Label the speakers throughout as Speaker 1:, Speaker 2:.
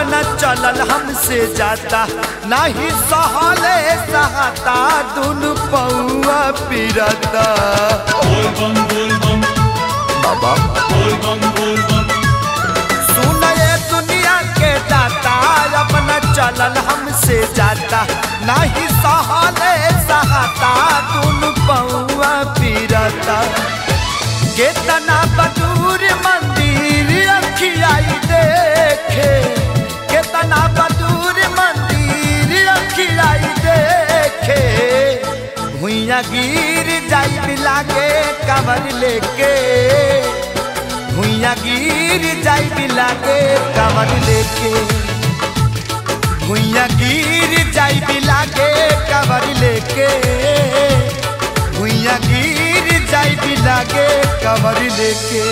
Speaker 1: अपना चलल हमसे जाता नहीं सहले सहता दुनु पौआ पिरता
Speaker 2: बोल बम बोल बम
Speaker 1: बाबा
Speaker 2: बोल बम बोल बम
Speaker 1: सुन ये दुनिया के दाता अपना चलल हमसे जाता नहीं सहले सहता दुनु पौआ पिरता केतना बदूर मंदिर अखियाई देखे केतना बदूर मंदिर अखियाई देखे भुइया गिर जाई लागे कवर लेके भुइया गिर जाई लागे कवर लेके भुइया गिर जाई लागे कवर लेके भुइया गिर जाई लागे कवर लेके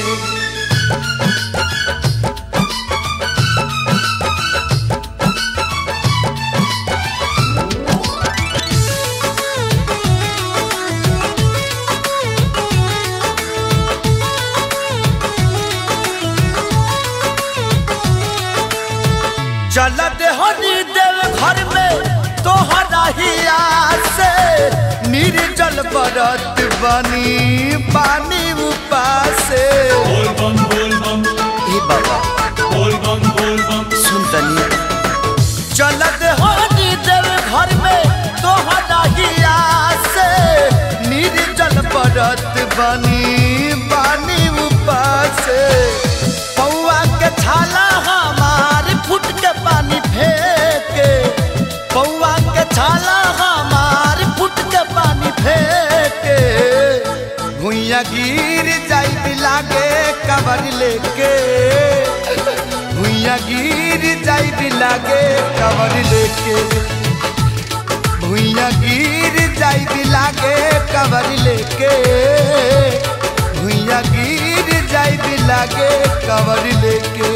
Speaker 1: चलत हनी देव घर में तोहरा ही से निर्जल बरत बनी पानी उपासे
Speaker 2: बोल बम बोल बम
Speaker 1: ए बाबा
Speaker 2: बोल बम बोल बम
Speaker 1: सुन तनी चलत हनी देव घर में तोहरा ही से निर्जल बरत बनी पानी उपासे पौआ के छाला हमार फुट के पानी फेंके पौआ के छाला हमार फुट के पानी फेंके भुइया गिर जाई लागे कबर लेके भुइया गिर जाई लागे कबर लेके भुइया गिर जाई लागे कबर लेके भुइया गिर जाई लागे कबर लेके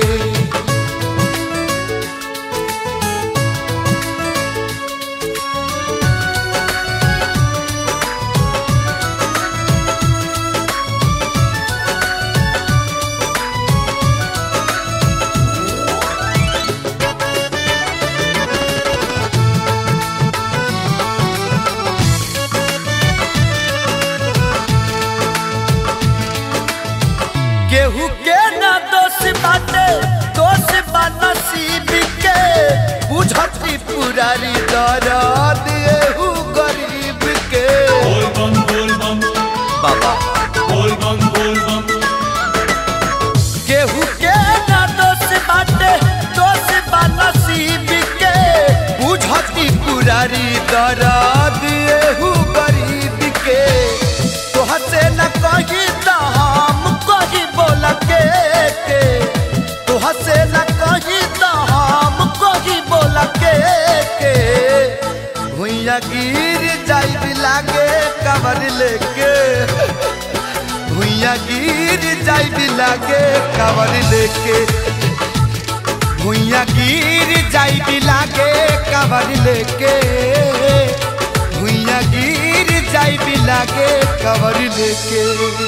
Speaker 1: केहू के ना दोष बाटे दोष बा नसीब के बुझती पुरारी दर्द एहू गरीब के
Speaker 2: बोल बम बोल बम
Speaker 1: बाबा
Speaker 2: बोल बम बोल बम
Speaker 1: केहू के ना दोष बाटे दोष बा नसीब के बुझती पुरारी दर्द एहू गरीब के तोह से न कही त हम कही बोल के के तोह से न कही त हम कही बोल के के भुइया गिर जाई लागे कबर लेके भुइया गिर जाई लागे कबर लेके भुइया गिर जाई लागे कबर लेके भुइया गिर जाई लागे कबर लेके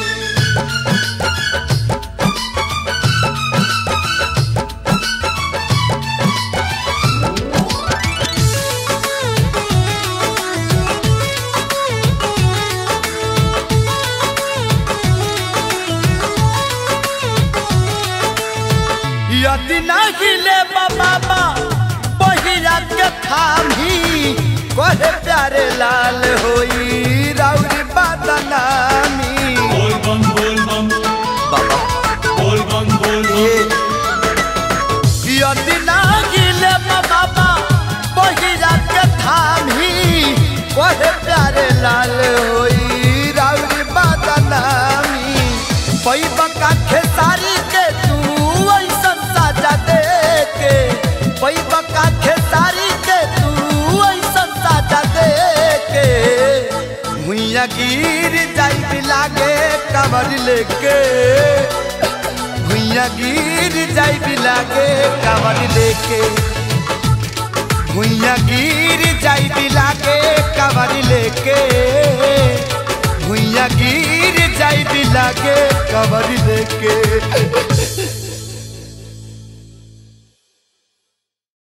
Speaker 1: यदि नहीं ले बाबा बहिरा के थामी कहे प्यारे लाल होई राउरी बदनामी
Speaker 2: बोल बम बोल बम
Speaker 1: बाबा
Speaker 2: बोल बम बोल बम
Speaker 1: ये यदि नहीं ले बाबा बहिरा के थामी कहे प्यारे लाल होई राउरी बदनामी पैबा का खेसारी के तू ऐसन साजा दे के पैबा का खेसारी के तू ऐसन साजा दे के भुइया गिर जाई लागे कबर लेके भुइया गिर जाई लागे कबर लेके भुइया गिर जाई लागे कबर लेके भुइया गिर जाई लागे कबर लेके